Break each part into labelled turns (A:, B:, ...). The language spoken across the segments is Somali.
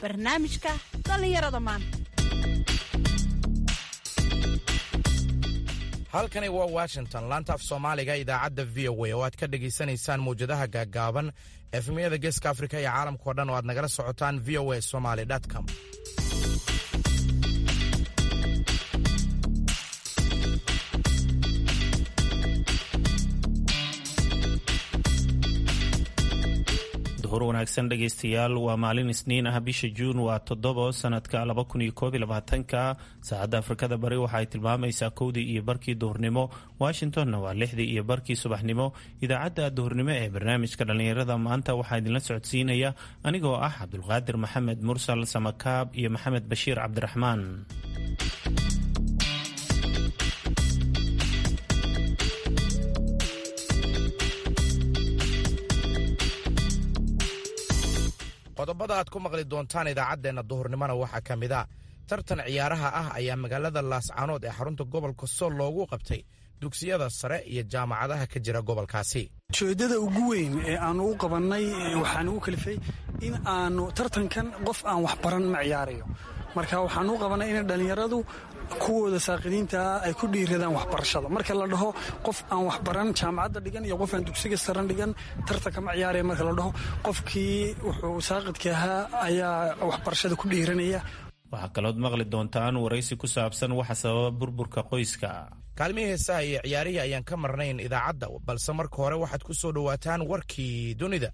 A: barnaamijka dhallinyarada maanta
B: halkani waa washington laanta af soomaaliga idaacadda v o a oo aad ka dhegaysanaysaan mawjadaha gaaggaaban efmiyada geeska afrika iyo caalamkao dhan oo aad nagala socotaan v o a somaly com
C: duhur wanaagsan dhegaystayaal waa maalin isniin ah bisha juun waa toddobo sanadka laba kun iyo koob iyo labaatanka saacadda afrikada bari waxa ay tilmaamaysaa kowdii iyo barkii duhurnimo washingtonna waa lixdii iyo barkii subaxnimo idaacadda duhurnimo ee barnaamijka dhallinyarada maanta waxaa idinla socodsiinaya anigoo ah cabdulqaadir maxamed mursal samakaab iyo maxamed bashiir cabdiraxmaan
B: qodobada aad ku maqli doontaan idaacaddeenna duhurnimona waxaa ka mid a tartan ciyaaraha ah ayaa magaalada laascaanood ee xarunta gobolka sool loogu qabtay dugsiyada sare iyo jaamacadaha ka jira gobolkaasi
D: ujeeddada ugu weyn ee aanu u qabannay waxaan ugu kalifay in aanu tartankan qof aan waxbaran ma ciyaarayo marka waxaan u qabannay in dhallinyaradu kuwooda saaqidiintaa ay ku dhiiradaan waxbarashada marka la dhaho qof aan waxbaran jaamacadda dhigan iyo qof aan dugsiga saran dhigan tartanka ma ciyaaraya marka la dhaho qofkii wuxuu saaqidka ahaa ayaa waxbarashada ku dhiiranaya
C: waxaa kalood maqli doontaan waraysi ku saabsan waxa sababa burburka qoyska
B: kaalmihii heesaha iyo ciyaarihii ayaan ka marnayn idaacadda balse marka hore waxaad ku soo dhowaataan warkii dunida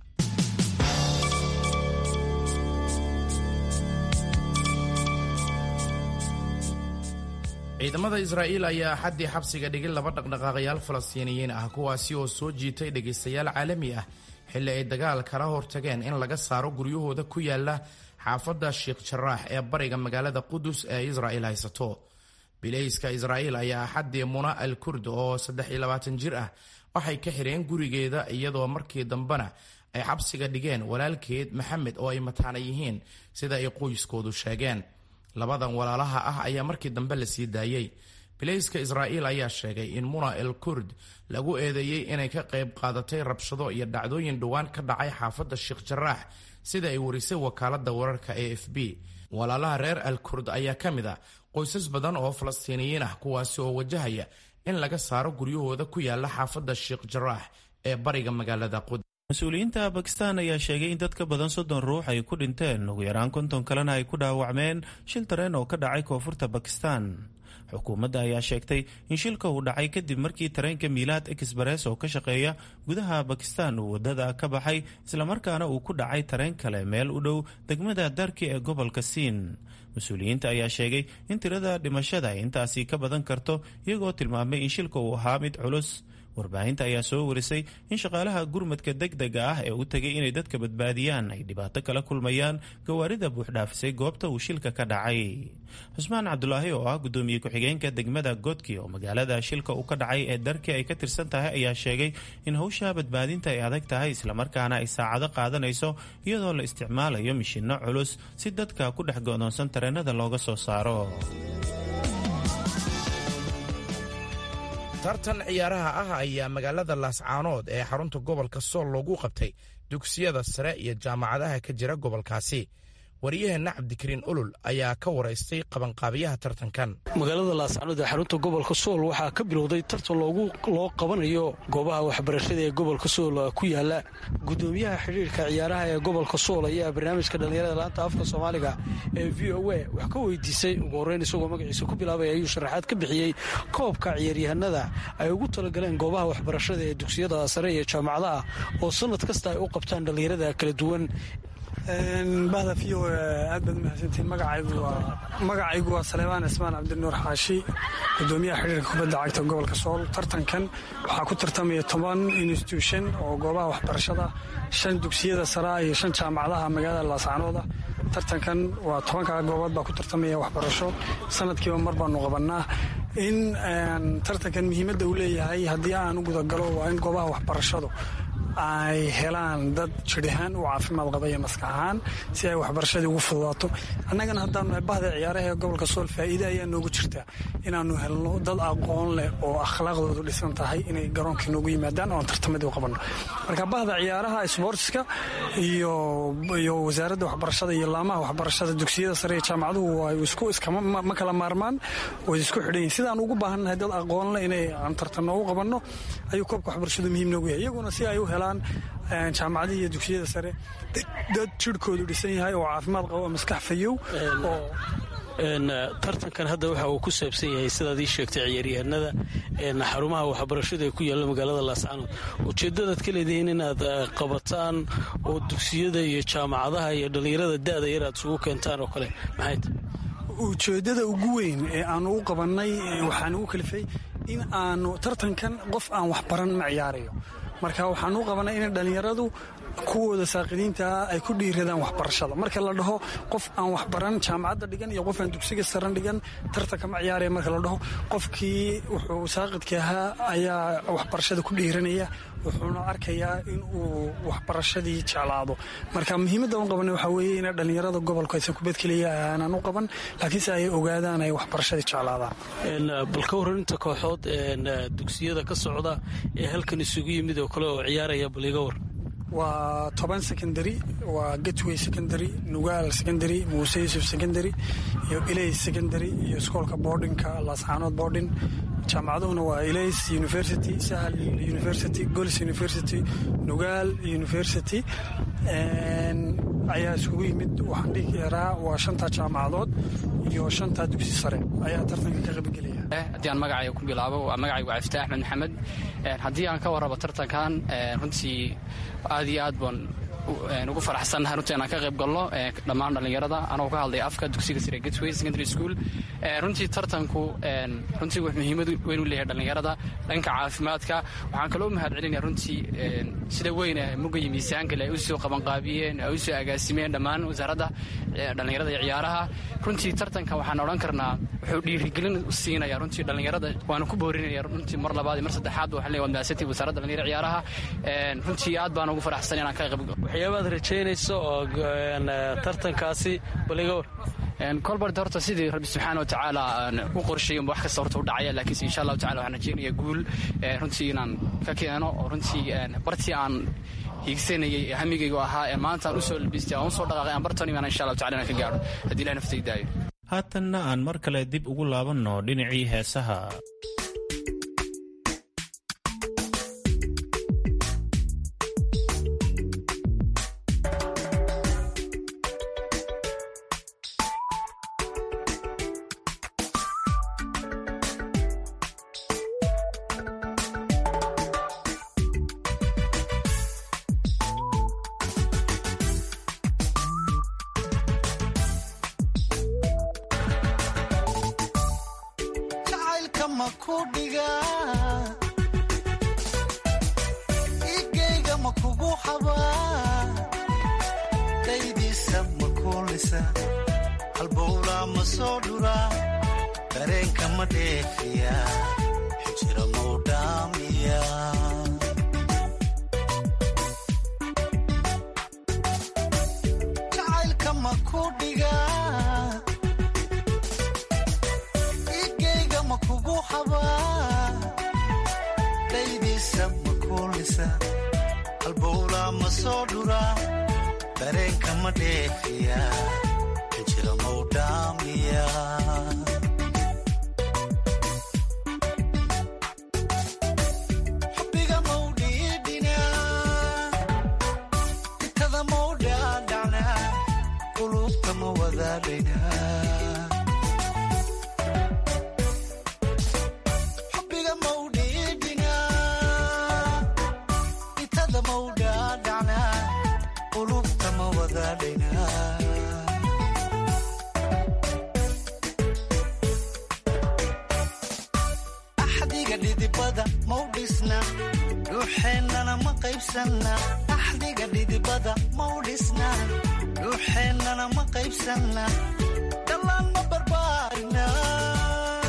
B: ciidamada israa'iil ayaa axaddii xabsiga dhigay laba dhaqdhaqaaqayaal falastiiniyiin ah kuwaasi oo soo jiitay dhegaystayaal caalami ah xilli ay dagaal kala hortageen in laga saaro guryahooda ku yaala xaafadda sheikh jaraax ee bariga magaalada qudus ee israa'iil haysato bilayska israa'iil ayaa axaddii muna al kurd oo saddex iyo labaatan jir ah waxay ka xireen gurigeeda iyadoo markii dambena ay xabsiga dhigeen walaalkeed maxamed oo ay mataana yihiin sida ay qoyskoodu sheegeen labadan walaalaha ah ayaa markii dambe la sii daayey bilayska israa'iil ayaa sheegay in muna el kurd lagu eedeeyey inay ka qayb qaadatay rabshado iyo dhacdooyin dhowaan ka dhacay xaafadda sheikh jaraax sida ay warisay wakaaladda wararka a f b walaalaha reer al kurd ayaa ka mid ah qoysas badan oo falastiiniyiin ah kuwaasi oo wajahaya in laga saaro guryahooda ku yaala xaafadda sheikh jaraax ee bariga magaalada qudus
C: mas-uuliyiinta bakistan ayaa sheegay in dad ka badan soddon ruux ay ku dhinteen ugu yaraan konton kalena ay ku dhaawacmeen shil tareen oo ka dhacay koonfurta bakistan xukuumadda ayaa sheegtay in shilka uu dhacay kadib markii tareenka miilaad exbares oo ka shaqeeya gudaha bakistan uu waddada ka baxay islamarkaana uu ku dhacay tareen kale meel u dhow degmada darki ee gobolka siin mas-uuliyiinta ayaa sheegay in tirada dhimashada ay intaasi ka badan karto iyagoo tilmaamay in shilka uu ahaa mid culus warbaahinta ayaa soo warisay in shaqaalaha gurmadka deg dega ah ee u tegay inay dadka badbaadiyaan ay dhibaato kala kulmayaan gawaarida buuxdhaafisay goobta uu shilka ka dhacay xusmaan cabdulaahi oo ah guddoomiye ku-xigeenka degmada godki oo magaalada shilka uu ka dhacay ee darki ay ka tirsan tahay ayaa sheegay in howsha badbaadinta ay adag tahay islamarkaana ay saacado qaadanayso iyadoo la isticmaalayo mishinno culus si dadka ku dhex go'doonsan tareenada looga soo saaro
B: tartan ciyaaraha ah ayaa magaalada laascaanood ee xarunta gobolka sool loogu qabtay dugsiyada sare iyo jaamacadaha ka jira gobolkaasi wariyaheenna cabdikariin olol ayaa ka waraystay qabanqaabiyaha tartankan
D: magaalada laascaanood ee xarunta gobolka sool waxaa ka bilowday tartan loo qabanayo goobaha waxbarashada ee gobolka sool ku yaala gudoomiyaha xidhiirka ciyaaraha ee gobolka sool ayaa barnaamijka dhallinyarada laanta afka soomaaliga ee v o a wax ka weydiisay ugu horreyn isagoo magaciisa ku bilaabay ayuu sharaxaad ka bixiyey koobka ciyaaryahanada ay ugu talagaleen goobaha waxbarashada ee dugsiyada sare iyo jaamacadaha oo sanad kasta ay u qabtaan dhallinyarada kala duwan bahda v o aad baad mahadsantiin magacaygu waa saleebaan cismaan cabdinuur xaashi gudoomiyaha xidhiirka kubadda cagta gobolka sool tartankan waxaa ku tartamaya toban institution oo goobaha waxbarashada shan dugsiyada saraa iyo shan jaamacadaha magaalada laascaanooda tartankan waa tobankaa goobood baa ku tartamaya waxbarasho sanadkiiba mar baanu qabannaa in tartankan muhiimadda uu leeyahay haddii aan u gudagalo waa in goobaha waxbarashadu
E: ay helaan dad jir ahaan u caafimaad qaba iyo maskax ahaan si ay waxbarashadii ugu fududaato annagana haddaanu bahda ciyaaraha ee gobolka sool faa'iide ayaa noogu jirtaa inaannu helno dad aqoon leh oo akhlaaqdoodu dhisan tahay inay garoonkii noogu yimaadaan oon tartamadii u qabanno marka bahda ciyaaraha sboortiska iyo iyo wasaaradda waxbarashada iyo laamaha waxbarashada dugsiyada sare iyo jaamacaduhu waa isku iskama kala maarmaan way isku xidhan yihin sidaan ugu baahannahay dad aqoon leh inay aan tartanno u qabanno ayuu koobka waxbarashadu muhiim noogu yahay iyaguna si ay u helaan jaamacadihii iyo dugsiyada sare dad jirhkoodu dhisan yahay oo caafimaad qabo maskax fayow oo
D: tartankan hadda waxa uu ku saabsan yahay sidaad ii sheegtay ciyaaryahanada xarumaha waxbarashada ee ku yaalla magaalada laascanood ujeeddadaad ka leedihiin inaad qabataan oo dugsiyada iyo jaamacadaha iyo dhallinyarada da'da yar aad isugu keentaan oo kale maxay tahy
E: ujeeddada ugu weyn ee aanu u qabannay waxaan ugu kalifay in aanu tartankan qof aan waxbaran ma ciyaarayo marka waxaan u qabannay in dhallinyaradu kuwooda saaqidiintaa ay ku dhiiradaan waxbarashada marka la dhaho qof aan waxbaran jaamacadda dhigan iyo qof aan dugsiga saran dhigan tartanka ma ciyaaraya marka la dhaho qofkii wuxuu saaqidka ahaa ayaa waxbarashada ku dhiiranaya wuxuuna arkayaa in uu waxbarashadii jeclaado marka muhiimadda u qabanay waxaa weeye ina dhallinyarada gobolku aysan kubad keliya aanan u qaban laakiinse ay ogaadaan ay waxbarashadii jeclaadaan
D: bal ka warraninta kooxood dugsiyada ka socda ee halkan isugu yimid oo kale oo ciyaaraya bal iga war
E: waa toban secondary waa gatway secondary nugaal secondary muuse yuusuf secondary iyo ilays secondary iyo iskoolka boardinka laasxaanood boardin jaamacaduhuna waa ilays university sahal university gols university nugaal university ayaa isugu yimid waxaan dhihi karaa waa shantaa jaamacadood iyo shantaa dugsi sare ayaa tartanka ka qaybgelaya
F: haddii aan magacayga ku bilaabo waa magacaygu waa iftaax axmed maxamed haddii aan ka warrabo tartankan runtii aad iyo aad baan ugu faraxsannahay runtii inaan ka qayb galno dhammaan dhallinyarada anagoo ka hadlaya afka dugsiga sare gatway secondary school runtii tartanku runtii wuxuu muhiimad weyn u leeyahay dhallinyarada dhanka caafimaadka waxaan kaloo mahad celinaya runtii sida weyn muga iyo miisaankale ay u soo qabanqaabiyeen ay u soo agaasimeen dhammaan wasaaradda dhallinyarada iyo ciyaaraha runtii tartanka waxaan odhan karnaa wuxuu dhiirigelin siinaya runtii dhallinyarada waana ku boorinaya runtii mar labaad iyo mar saddexaad waxaan leeyahay maasati wasaaradda dhallinyarada ciyaaraha runtii aad baan ugu faraxsan inaan ka qayb
D: waxyaabaad rajaynayso oo tartankaasi baliga war
F: kolbart horta sidii rabbi subxaana wa tacaala u qorsheeyo wax kasta horta u dhacaya laakiinse insha allahu tacala waxaan rajeynaya guul runtii inaan ka keeno oo runtii bartii aan hiigsanayay ee hamigaygu ahaa ee maanta aan u soo labistay aan u soo dhaqaaqay aan bartan imaan insha allahu tacala inaan ka gaadho haddii ilahi naftay daayo
C: haatanna aan mar kale dib ugu laabanno dhinacii heesaha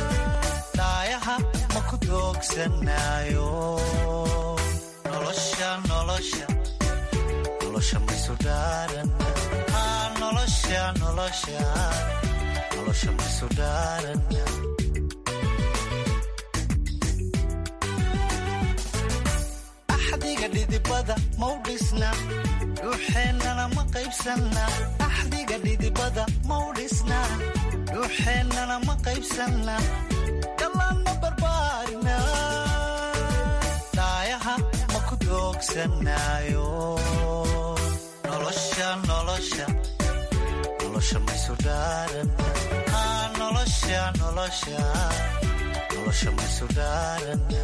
G: daayaha ma ku doogsanayo nolosha nolosha nolosha maysu dhaarana nolosha nolosha nolosha maysu dhaarana axdiga dhidibada mau dhisna dhuuxeennana ma qaybsanna axdiga dhidibada mau dhisna dhuuxeennana ma qaybsanna dhallaanma barbaarina dhaayaha ma ku doogsanaayo nolosha nolosha nolosha maysu dhaarana nolosha nolosha nolosha maysu dhaarana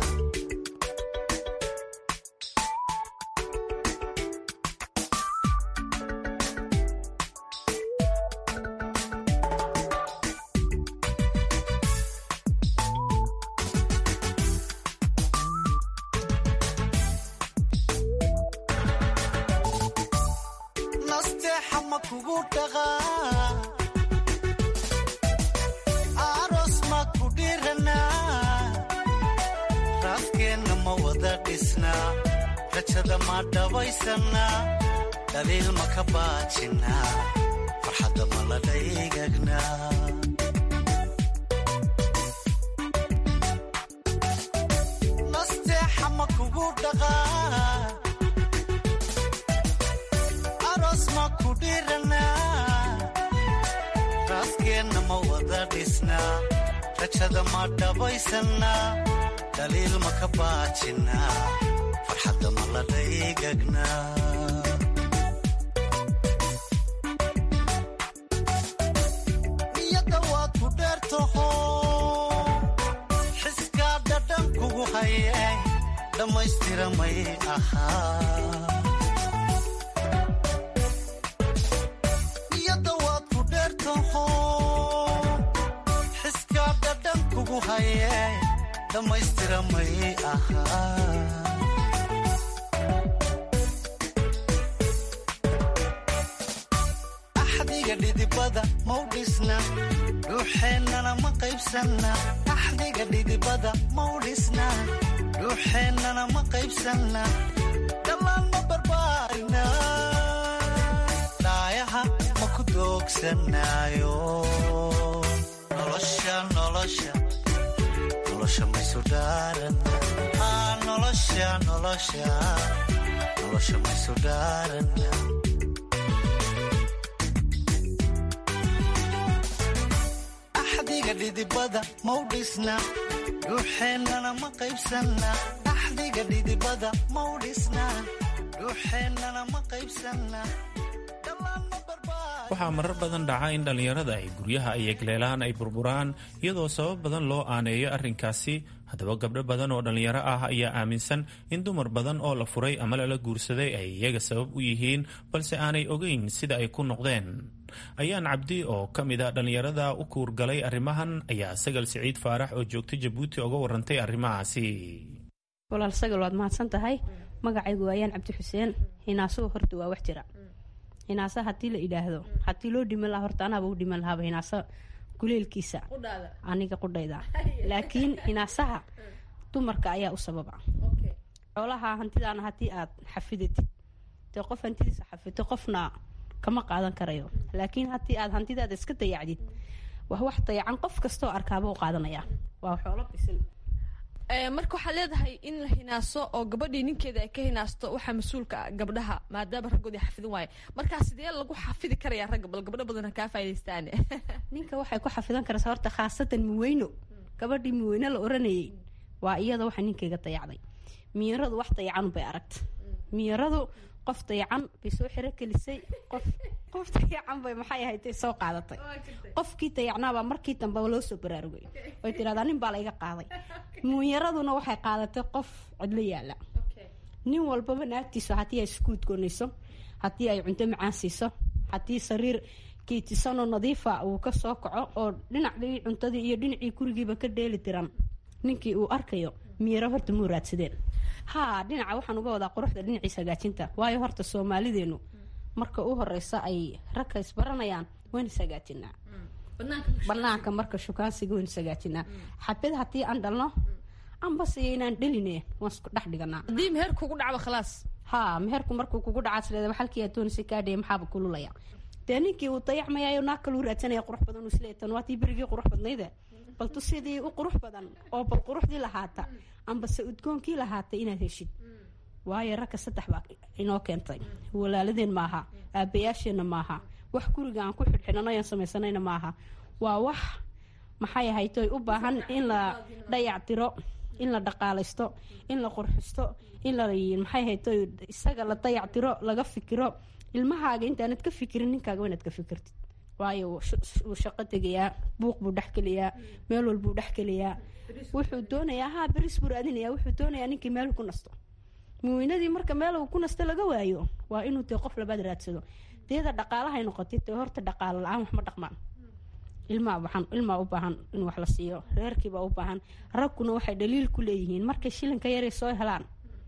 G: dhaliil ma ka baajina farxadda ma la dhaygagna nasteexa ma kugu dhaqaa aroos ma ku dhirana raaskeenna ma wada dhisna rajada ma dhabaysana dhaliil ma ka baajina farxadda ma la dhaygagna niyadda waad ku dheertaho xiskaa dhadhan kugu haye dhammaystira may ahaa niyadda waad ku dheertaho xiskaa dhadhan kugu haye dhammaystira may ahaa axdiga dhidibada mau dhisna dhuuxeennana ma qaybsanna axdiga dhidibada mau dhisna dhuuxeennana ma qaybsanna dhammaan ma barbaarina dhaayaha ma ku doogsanaayo nolosha nolosha nolosha maysu dhaarana nolosha nolosha nolosha maysu dhaarana axdiga dhidibada mau dhisna dhuuxeennana ma qaybsanna axdiga dhidibada mau dhisna dhuuxeennana ma qaybsanna
C: waxaa marar badan dhaca in dhallinyarada ay guryaha iyo gleelaan ay burburaan iyadoo sabab badan loo aaneeyo arrinkaasi haddaba gabdho badan oo dhallinyaro ah ayaa aaminsan in dumar badan oo la furay ama lala guursaday ay iyaga sabab u yihiin balse aanay ogeyn sida ay ku noqdeen ayaan cabdi oo ka mid a dhallinyarada u kuurgalay arrimahan ayaa sagal siciid faarax oo joogta jabuuti uga warantay arrimahaasi
H: walaal sagal waad mahadsan tahay magacaygu waayaan cabdi xuseen hinaasuhu horta waa wax jira hinaasa haddii la idhaahdo haddii loo dhiman lahaa horta anaaba u dhiman lahaaba hinaasa kuleelkiisa aniga qudhayda laakiin hinaasaha dumarka ayaa u sababa xoolaha hantidaana haddii aad xafidatid dee qof hantidiisa xafito qofna kama qaadan karayo laakiin haddii aad hantidaada iska dayacdid wax wax dayacan qof kastoo arkaaba u qaadanaya waa xoolo bisil
I: marka waxaad leedahay in la hinaaso oo gabadhii ninkeeda ay ka hinaasto waxaa mas-uulka ah gabdhaha maadaama raggoodi xafidin waaye markaa sidee lagu xafidi karaya ragga bal gabdho badan ha kaa faaidaystaan
H: ninka waxay ku xafidan karaysaa horta khaasatan muweyno gabadhii muweyne la oranayay waa iyada waxa ninkeyga dayacday miyaradu wax dayacan bay aragta miyaradu qof dayacan bay soo xiro kelisay qof qof dayacan bay maxay ahaydee soo qaadatay qofkii dayacnaabaa markii dambe loo soo baraarugay way tidhahdaa nin baa la iga qaaday munyaraduna waxay qaadatay qof cidlo yaala nin walbaba naagtiisu haddii ay iskuud goonayso haddii ay cunto macaan siiso haddii sariir kiitisanoo nadiifa uu ka soo kaco oo dhinacdii cuntadii iyo dhinacii gurigiiba ka dheeli tiran ninkii uu arkayo miyaro horta muu raadsadeen haa dhinaca waxaan uga wadaa quruxda dhinaciisa hagaajinta waayo horta soomaalideenu marka u horeysa ay ragka isbaranayaan waan ishagaajinaa banaanka marka shukaansiga waan ishagaajinaa xabad haddii aan dhalno ambase inaan dheline waan isku dhex dhiganaa
I: haddii meher kugu dhacdo khalaas
H: haa meherku markuu kugu dhacaas leeda halkii adoonisa kaadhaya maxaaba kululaya dee ninkii uu dayacmayaayo naag kaluu raadsanaya qurux badan uu isleeya tan waatii berigii qurux badnayde bal tu sidii u qurux badan oo bal quruxdii lahaata ambase udgoonkii lahaata inaad heshid waayo ragga saddex baa inoo keentay walaaladeen maaha aabayaasheenna maaha wax guriga aan ku xidhxidhano aan samaysanayna maaha waa wax maxay ahaytoy u baahan in la dayactiro in la dhaqaalaysto in la qurxisto in la maxay ahaytoy isaga la dayactiro laga fikiro ilmahaaga intaanad ka fikirin ninkaaga inaad ka fikirtid waayo wuu shaqo tegayaa buuq buu dhexgelayaa meel walbuu dhexgelayaa wuxuu doonayaa haa beris buu raadinayaa wuxuu doonayaa ninkii meel ku nasto muwiinadii marka meel uu ku nasto laga waayo waa inuu dee qof labaad raadsado deeda dhaqaalahay noqotay dee horta dhaqaalo la-aan wax ma dhaqmaan ilmaa waxaan ilmaa u baahan in wax la siiyo reerkiibaa u baahan ragguna waxay dhaliil ku leeyihiin markay shilinka yaray soo helaan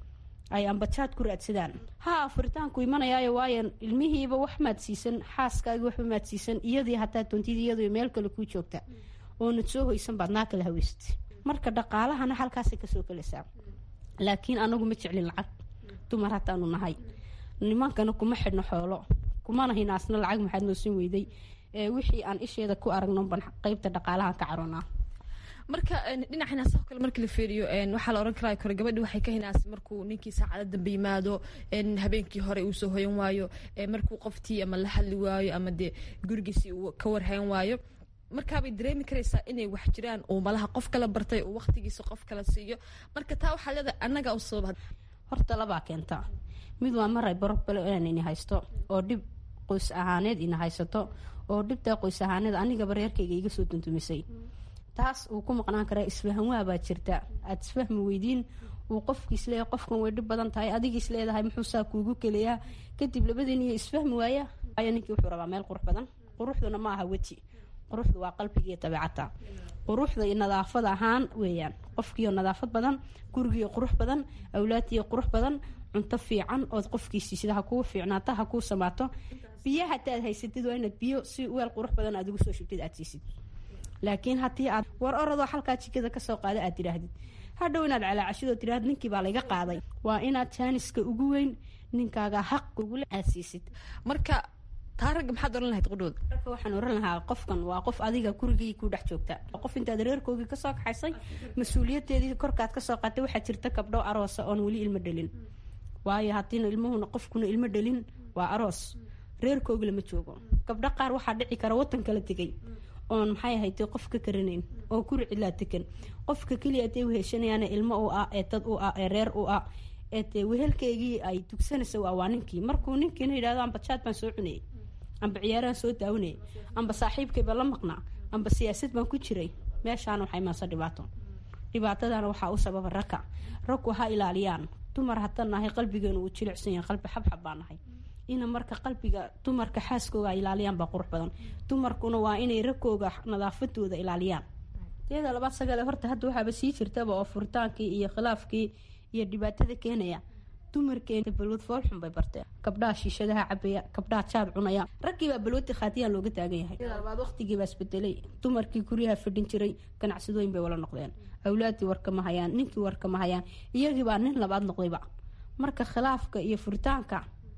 H: ay ambajaad ku raadsadaan haa furitaanku imanayaayo waayo ilmihiiba wax maadsiisan xaaskaagii waxba maadsiisan iyadii hataa doontidii iyadoo meel kale kuu joogta oonad soo hoysan baad naa kala haweysatay marka dhaqaalahana halkaasay kasoo gelaysaa laakiin anagu ma jeclin lacag dumar hataanu nahay nimankana kuma xidhno xoolo kumana hinaasna lacag maxaad noo siin weyday wixii aan isheeda ku aragno ban qeybta dhaqaalahan ka caroonaa
I: marka dhinaca hinaasaha kale markii la fiiriyo waxaa la ohan karaa kore gabadhi waxay ka hinaasay markuu ninkii saacada dambe yimaado habeenkii hore uu soo hoyan waayo markuu qoftii ama la hadli waayo ama dee gurigiisii uu ka warhayn waayo markaabay dareemi karaysaa inay wax jiraan uu malaha qof kala bartay uu waqtigiisa qof kala siiyo marka taa waxaa leedahay annaga u sababa
H: horta labaa keenta mid waa maray barobale inaan ini haysto oo dhib qoys ahaaneed ina haysato oo dhibtaa qoys ahaaneed anigaba reerkayga iga soo dundumisay taas uu ku maqnaan karaa isfahanwaabaa jirta aad isfahmi weydiin uu qofkiis leeyahay qofkan way dhib badan tahay adigiis leedahay muxuu saa kuugu keliyaa kadib labadiin iyo isfahmi waaya waayo ninkii wuxuu rabaa meel qurux badan quruxduna ma aha weji quruxdu waa qalbigiiyo dabeecata quruxda iyo nadaafad ahaan weeyaan qofkiiyo nadaafad badan gurigiiyo qurux badan awlaadtiiyo qurux badan cunto fiican ood qofkiisii sida ha kuu fiicnaato ha kuu samaato biyo hataad haysatid waa inaad biyo si weel qurux badan aad ugu soo shubtid aad siisid laakiin haddii aad war oradoo halkaa jikada kasoo qaada aad tidhaahdid hadhow inaad calaacashidoo tidhahd ninkii baa layga qaaday waa inaad jaaniska ugu weyn ninkaaga xaq ugule aad siisid
I: marka taa ragga maxaad oran lahayd qudhooda
H: ragga waxaan oran lahaa qofkan waa qof adiga gurigii ku dhex joogta qof intaad reerkoogii kasoo kaxaysay mas-uuliyadeedii korkaad kasoo qaatay waxaa jirta gabdho aroosa oon weli ilmo dhalin waayo haddiina ilmuhuna qofkuna ilmo dhalin waa aroos reerkoogi lama joogo gabdho qaar waxaa dhici kara watan kala tegay oon maxay ahaytay qof ka karanayn oo guri cidlaa tegan qofka keliya dee weheshanayaan ilmo u ah ee dad u ah ee reer u ah ee dee wehelkeygii ay dugsanaysa waa waa ninkii markuu ninkiina yidhahdo amba jaad baan soo cunayay amba ciyaaraan soo daawanayay amba saaxiibkayba la maqnaa amba siyaasad baan ku jiray meeshaana waxaa imaansa dhibaato dhibaatadana waxaa u sababa ragga raggu ha ilaaliyaan dumar haddaan nahay qalbigeenu uu jilicsan yahay qalbi xabxab baa nahay ina marka qalbiga dumarka xaaskooga ay ilaaliyaan baa qurux badan dumarkuna waa inay ragkooga nadaafadooda ilaaliyaan teeda labaad sagale horta hadda waxaaba sii jirtaba oo furitaankii iyo khilaafkii iyo dhibaatada keenaya dumarkeena balwad foolxun bay barteen gabdhaha shiishadaha cabaya gabdhaha jaad cunaya raggiibaa balwadi khaatiyaan looga taagan yahay teeda labaad waqtigiibaa isbedelay dumarkii guryaha fadhin jiray ganacsadooyin bay wala noqdeen awlaadii warkama hayaan ninkii warkama hayaan iyagiibaa nin labaad noqdayba marka khilaafka iyo furitaanka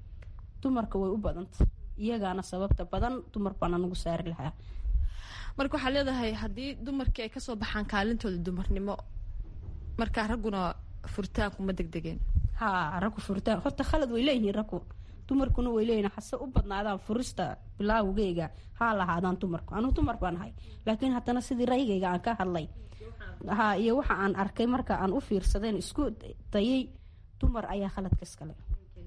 H: dumarka way u badanta iyagaana sababta badan dumar baana nagu saari lahaa
I: marka waxaa leedahay haddii dumarkii ay kasoo baxaan kaalintooda dumarnimo markaa ragguna furitaanku ma degdegeen
H: haa raggu furitaan horta khalad way leeyihiin raggu dumarkuna way leeyihin hase u badnaadaan furista bilaawgeyga haa lahaadaan dumarku anuu dumar baan ahay laakiin haddana sidii raygayga aan ka hadlay haa iyo waxa aan arkay marka aan u fiirsadeen isku dayay dumar ayaa khaladka iskale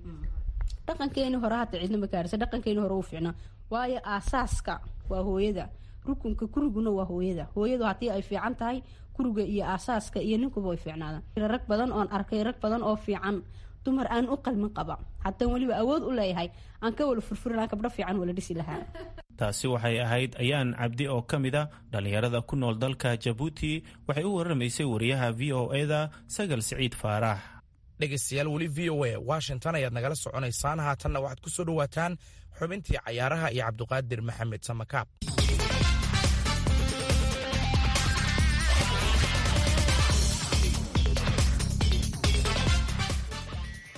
H: dhaqankeeni hore hadda cidna ma gaarisa dhaqankeeni hore uu fiicnaa waayo aasaaska waa hooyada rukunka guriguna waa hooyada hooyadu haddii ay fiican tahay guriga iyo aasaaska iyo ninkuba way fiicnaadaan rag badan oon arkay rag badan oo fiican dumar aan u qalmin qaba haddaan weliba awood u leeyahay aan ka wala furfurinaa gabdho fiican wala dhisi lahaa
C: taasi waxay ahayd ayaan cabdi oo ka mid a dhallinyarada ku nool dalka jabuuti waxay u waramaysay wariyaha v o eda sagal siciid faarax
B: dhegaystayaal weli v o a washington ayaad nagala soconaysaan haatanna waxaad ku soo dhowaataan xubintii cayaaraha iyo cabduqaadir maxamed samakaab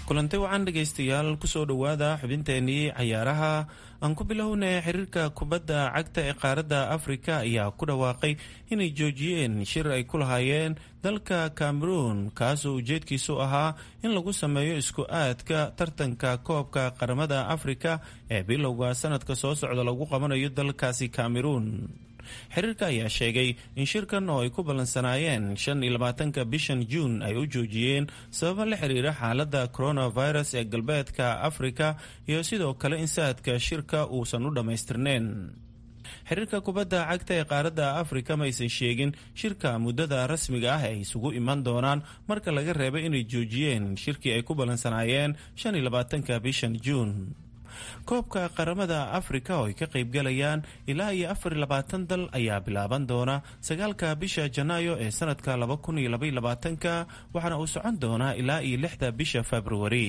C: kulanti wacan dhegaystayaal kusoo dhowaada xubinteenii cayaaraha aan ku bilownay xiriirka kubadda cagta ee qaaradda afrika ayaa ku dhawaaqay inay joojiyeen shir ay ku lahaayeen dalka cameroon kaasoo ujeedkiisu ahaa in lagu sameeyo isku aadka tartanka koobka qaramada afrika ee bilowga sanadka soo socda lagu qabanayo dalkaasi cameroon xiriirka ayaa sheegay in shirkan oo ay ku ballansanaayeen shan iyo labaatanka bishan juun ay u joojiyeen sababo la xiriira xaaladda coronavirus ee galbeedka afrika iyo sidoo kale in saadka shirka uusan u dhammaystirneyn xiriirka kubadda cagta ee qaaradda afrika maysan sheegin shirka muddada rasmiga ah ay isugu iman doonaan marka laga reebay inay joojiyeen shirkii ay ku ballansanaayeen shan iyo labaatanka bishan juun koobka qaramada afrika oo ay ka qaybgalayaan ilaa iyo afar iyo labaatan dal ayaa bilaaban doona sagaalka bisha janaayo ee sanadka laba kun iyo labaiyo labaatanka waxaana uu socon doonaa ilaa iyo lixda bisha februari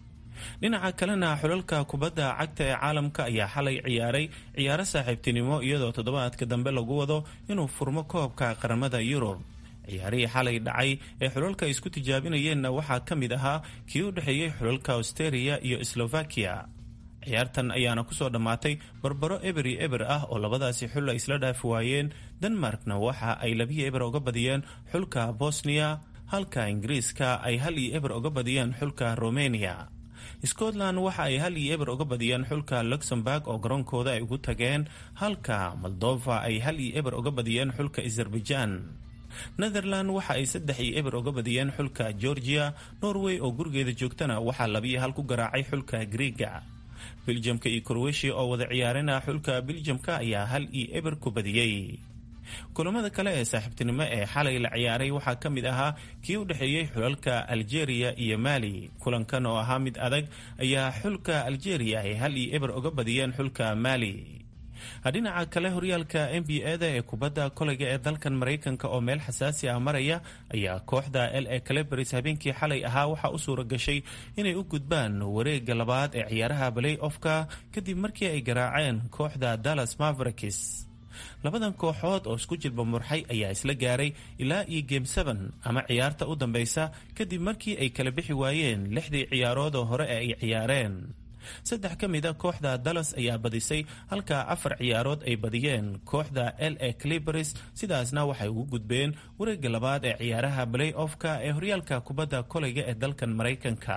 C: dhinaca kalena xulalka kubadda cagta ee caalamka ayaa xalay ciyaaray ciyaaro saaxiibtinimo iyadoo toddobaadka dambe lagu wado inuu furmo koobka qaramada yurub ciyaarihii xalay dhacay ee xulalka isku tijaabinayeenna waxaa ka mid ahaa kii u dhexeeyey xulalka austeria iyo slovakia ciyaartan ayaana kusoo dhammaatay barbaro eber iyo eber ah oo labadaasi xul ay isla dhaafi waayeen denmarkna waxa ay labiyo eber uga badiyeen xulka bosniya halka ingiriiska ay hal iyo eber uga badiyeen xulka romania scotland waxa ay hal iyo eber uga badiyeen xulka luxemburg oo garoonkooda ay ugu tageen halka moldova ay hal iyo eber uga badiyeen xulka azerbaijan netherland waxa ay saddex iyo eber uga badiyeen xulka georgia norway oo gurigeeda joogtana waxaa labiyo hal ku garaacay xulka griega beljamka iyo kroweshia oo wada ciyaarina xulka beljamka ayaa hal iyo eber ku badiyey kulamada kale ee saaxiibtinimo ee xalay la ciyaaray waxaa ka mid ahaa kii u dhexeeyey xulalka algeria iyo mali kulankan oo ahaa mid adag ayaa xulka algeria ay hal iyo eber uga badiyeen xulka mali dhinaca kale horyaalka n b a da ee kubadda koleyga ee dalkan maraykanka oo meel xasaasi ah maraya ayaa kooxda l a calebaris habeenkii xalay ahaa waxaa u suura gashay inay u gudbaan wareega labaad ee ciyaaraha balay ofka kadib markii ay garaaceen kooxda dallas mavericks labadan kooxood oo isku jilba murxay ayaa isla gaaray ilaa iyo game seven ama ciyaarta u dambeysa kadib markii ay kala bixi waayeen lixdii ciyaarood oo hore ee ay ciyaareen saddex ka mid a kooxda dallas ayaa badisay halka afar ciyaarood ay badiyeen kooxda l a clibers sidaasna waxay ugu gudbeen wareega labaad ee ciyaaraha balay ofka ee horyaalka kubadda koleyga ee dalkan maraykanka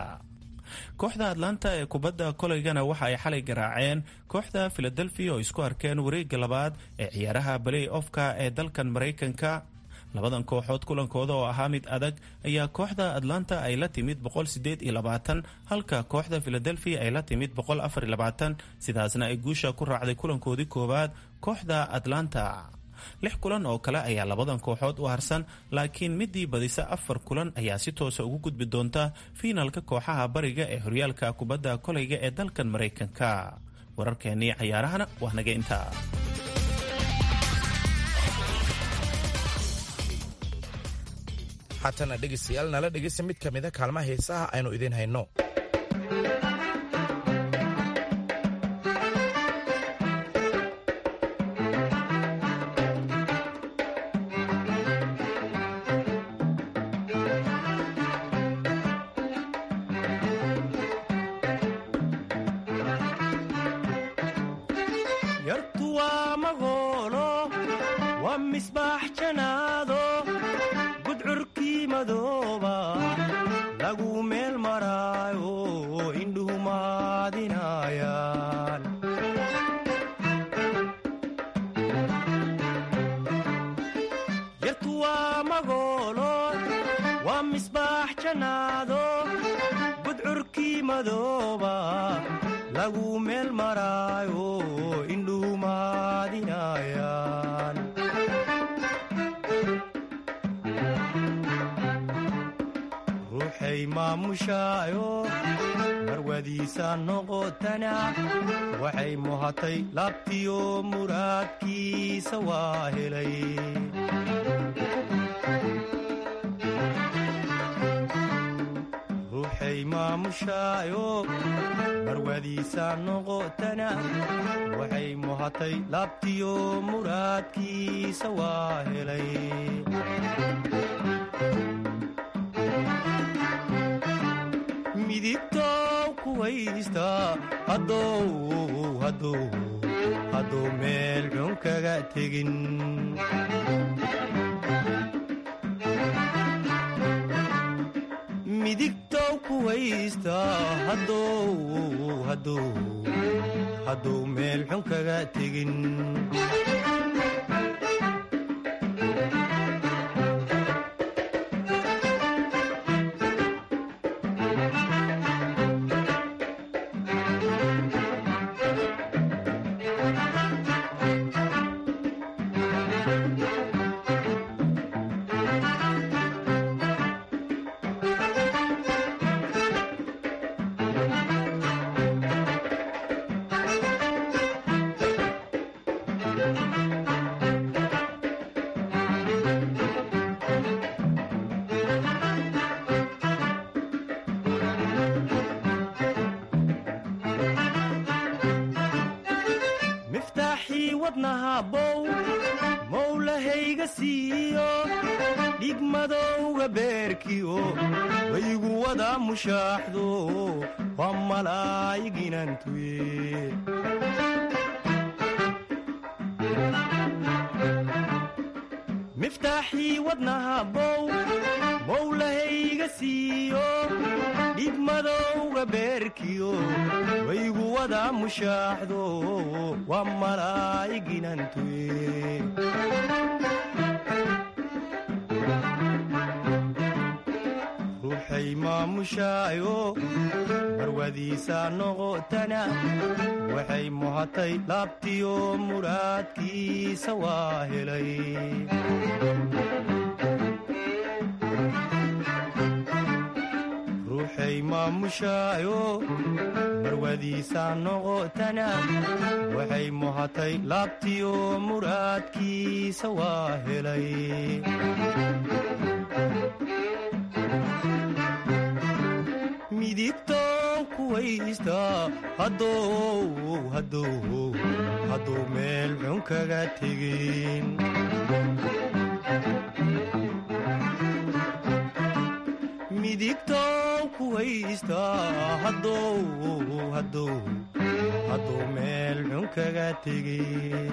C: kooxda atlanta ee kubadda koleygana waxa ay xalay garaaceen kooxda philadelphia oo isku arkeen wareega labaad ee ciyaaraha balay ofka ee dalkan maraykanka labadan kooxood kulankooda oo ahaa mid adag ayaa kooxda atlanta ay la timid halka kooxda philadelphia ay la timid sidaasna ay guusha ku raacday kulankoodii koowaad kooxda atlanta lix kulan oo kale ayaa labadan kooxood u harsan laakiin midii badisa afar kulan ayaa si toosa ugu gudbi doonta fiinalka kooxaha bariga ee horyaalka kubadda koleyga ee dalkan maraykanka wararkeenii cayaarahana waa naga intaa
B: haatana dhegaystayaal nala dhegaysta mid ka mida kaalmaha heesaha aynu idiin hayno
J: ruuxay maamushaayo marwadiisa noqotana waxay muhatay laabtiyo muraadkiisa waa helay ruuxay maamushaayo marwadiisa noqotana waxay muhatay laabtiyo muraadkiisa waa helay midigtow ku haysta haddou haddou hadduu meel xun kaga tegin midigtow ku haysta haddou haddou hadduu meel xun kaga tegin miftaaxii wadnaha bow mowlahayga siiyo dhigmadowga beerkiyo waygu wada mushaaxdo waa malaayiginantuye miftaaxii wadnaha bow mowlahayga siiyo dhigmadowga beerkiyo waygu wada mushaaxdo waa malaayiginantuye ruuxay maamushaayo marwadiisa noqotana waxay muhatay laabtiyo muraadkiisa waa helay ruuxay maamushaayo marwadiisa noqotana waxay muhatay laabtiyo muraadkiisa waa helay midigtoon ku haysta haddou haddou hadduu meel xun kaga tegin midigtoon ku haysta haddou haddou hadduu meel xun kaga tegin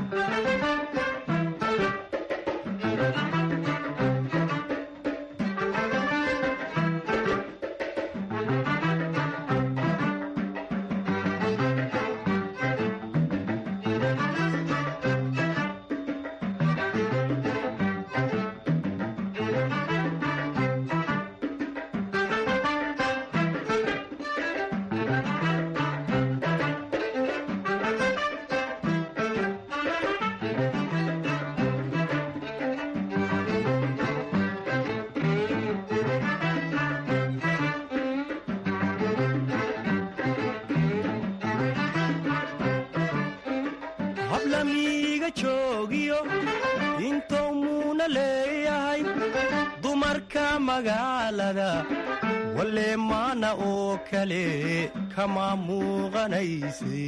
J: hablamiiga joogiyo intou muuna leeyahay dumarka magaalada walee maana oo kale kama muuqanayse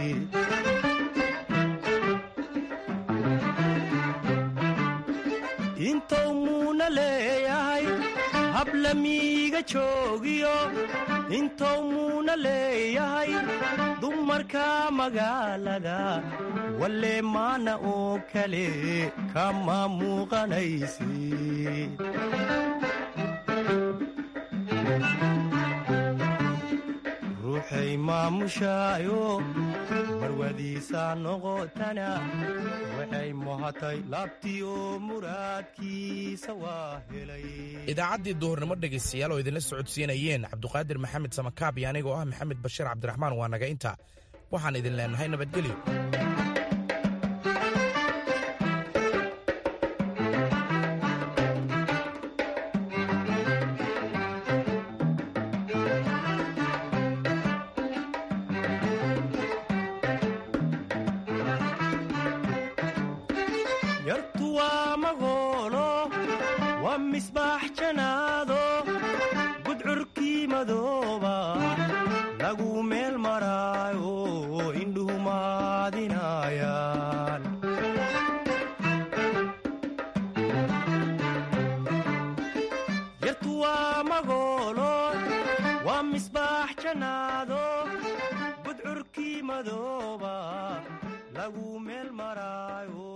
J: intou muuna leeyahay hablamiiga joogiyo intou muuna leeyahay dumarka magaalada walee maana oo kale kama muuqanayse ruuxay maamushaayo marwadiisa noqotana waxay muhatay laabtiyo muraadkiisa waa helay
B: idaacaddii duhurnimo dhegaystayaal oo idinla socodsiinayeen cabduqaadir maxamed samakaab iyo anigoo ah maxamed bashiir cabdiraxmaan waa naga inta waxaan idin leenahay nabadgelyo
J: yartu waa magoolo waa misbaax janaado gudcurkii madooba lagu meel maraayo indhuhu maadinayaan yartu waa magoolo waa misbaax madooba lagu meel maraayo